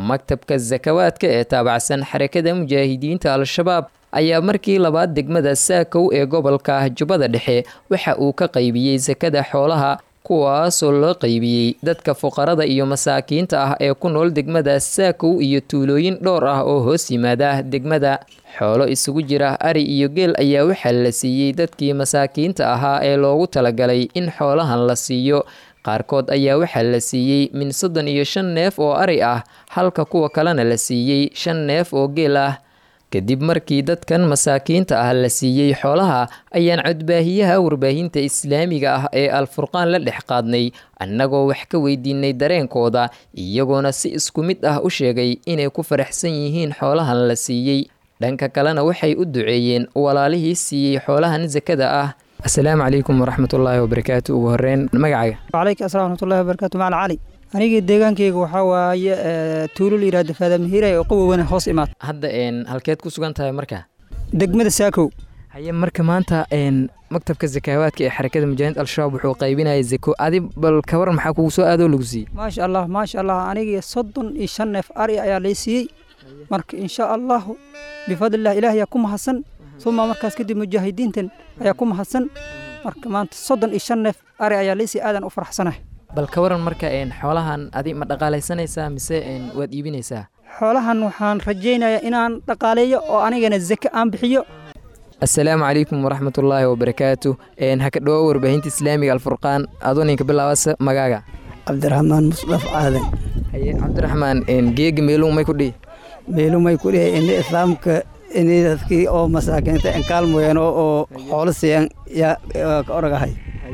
maktabka sakawaadka ee taabacsan xarakada mujaahidiinta al-shabaab ayaa markii labaad degmada saakow ee gobolka jubbada dhexe waxa uu ka qaybiyey sakada xoolaha kuwaasoo loo qaybiyey dadka fuqarada iyo masaakiinta ah ee ku nool degmada saakow iyo tuulooyin dhowr ah oo hoos yimaada degmada xoolo isugu jira ari iyo geel ayaa waxaa la siiyey dadkii masaakiinta ahaa ee loogu talagalay in xoolahan la siiyo qaarkood ayaa waxaa la siiyey min soddon iyo shan neef oo ari ah halka kuwa kalena la siiyey shan neef oo geel ah kadib markii dadkan masaakiinta ah la siiyey xoolaha ayaan codbaahiyaha warbaahinta islaamiga ah ee alfurqaan la dhex qaadnay annagoo wax ka weydiinay dareenkooda iyagoona si isku mid ah u sheegay inay ku faraxsan yihiin xoolahan la siiyey dhanka kalena waxay u duceeyeen walaalihii siiyey xoolahan sakada ah asalaamu calaykum waraxmatullaahi wabarakaatu ugu horeyn magacaga wacalaykum assalam waraxmatullahi wabarakaatu macala cali anigii deegaankayga waxaa waaye tuulo la yidhahdo faadamihiray oo qawowana hoos imaad hadda halkeed ku sugan tahay marka degmada saakow haye marka maanta maktabka sakaawaadka ee xarakada mujaahidiinta al-shabaab wuxuu qaybinaya zako adi bal kabar maxaa kugu soo aadoo lagu siiyey maasha allah maasha allah anigii soddon iyo shan neef ari ayaa lay siiyey marka insha allahu bifadlillah ilaah ayaa ku mahadsan uma markaas kadib mujaahidiintan ayaa ku mahadsan marka maanta soddon iyo shan neef ari ayaa lay siiyey aadan u faraxsanahay bal ka waran marka xoolahan adi ma dhaqaalaysanaysaa mise waad iibinaysaa xoolahan waxaan rajaynayaa inaan dhaqaaleeyo oo anigana zake aan bixiyo assalaamu calaykum waraxmatullaahi wabarakaatu haka dhawo warbaahinta islaamiga alfurqaan adoo ninka bilaabasa magaaga cabdiraxmaan musdaf aadan haye cabdiraxmaan geega meeluu may ku dhihi meeluu may ku dhihi ini islaamka ini dadkii oo masaakiinta inkaalmoyeen oo xoolo siiyan yaa ka oragahay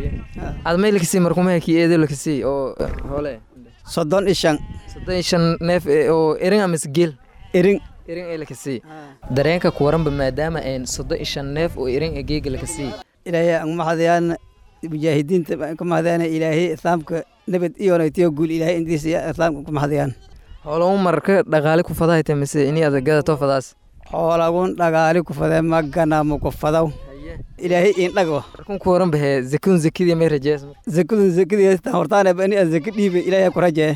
aad may lakasii markumaha kii eedo lakasii oo hoole soddon iyo shan soddon iyo shan neef oo erin amase geel erin erin ee lakasii dareenka ku waranba maadaama soddon iyo shan neef oo erin ee geega lakasii ilaahay aan mahadayaan mujaahidiinta baan ka mahadayaan ilaahay islaamka nabad iyo naytiyo guul ilaahay intiisa islaamka ku mahadayaan xoolo marka dhaqaale ku fadahayta mise ini adagada to fadaas xoolagun dhagaali ku fadee maganamu ku fadaw ilaahay indhago markun ku waran bahe zakun zakidii may rajees zakadun zakadii hortaan ani aan zaka dhiibay ilaahay ku rajee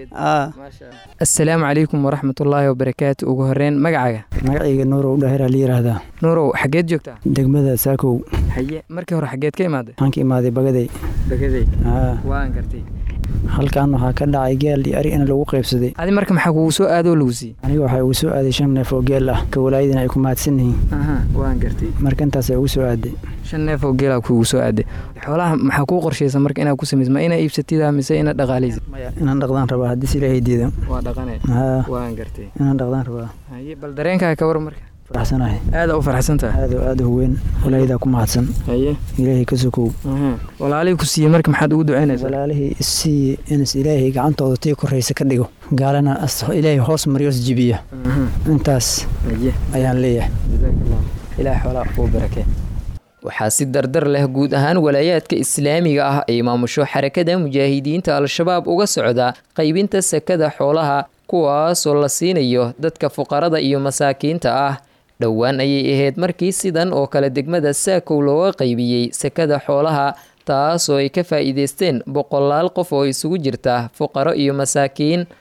assalaamu calaykum waraxmatullaahi wabarakaatu ugu horeyn magacaga magacayga nuurow dhahira la yiraahdaa nuurow xageed joogtaa degmada saakow haye markii hore xageed ka imaaday waxaan ka imaaday bagaday bagaday waan gartay halkan waxaa ka dhacay geel iyo ari in lagu qaybsaday adi marka maxaa kugu soo aadoo lagu siiyey aniga waxaa ugu soo aaday shan neef oo geel ah ka walaayadina ay ku mahadsan yihiin waan gartay marka intaasay ugu soo aaday shan neef oo geelaa kugu soo aaday xoolaha maxaa kuu qorshaysa marka inaad ku samaysa ma inaa iibsatida mise inaad dhaqaalaysa inaan dhaqdaan rabaa haddii ilaahay diida waa dhaqane waan gartay inaan dhaqdaan rabaa haye bal dareenkaa ka war marka faraxsanahay aada u faraxsantahay aad aada u weyn walaayadaa ku mahadsan haye ilaahay ka sokow walaalihii ku siiyey marka maxaad ugu ducaynaysaa walaalihii isiiye inas ilaahay gacantooda tii koraysa ka dhigo gaalana ilaahay hoos maryoos jibiya intaas ayaan leeyahay ilaah xoolaa kuu barakee waxaa si dardar leh guud ahaan walaayaadka islaamiga ah ay maamusho xarakada mujaahidiinta al-shabaab uga socda qaybinta sakada xoolaha kuwaasoo la siinayo dadka fuqarada iyo masaakiinta ah dhowaan ayay ahayd markii sidan oo kale degmada saakow looga qaybiyey sakada xoolaha taasoo ay ka faa'iideysteen boqolaal qof oo isugu jirta fuqaro iyo masaakiin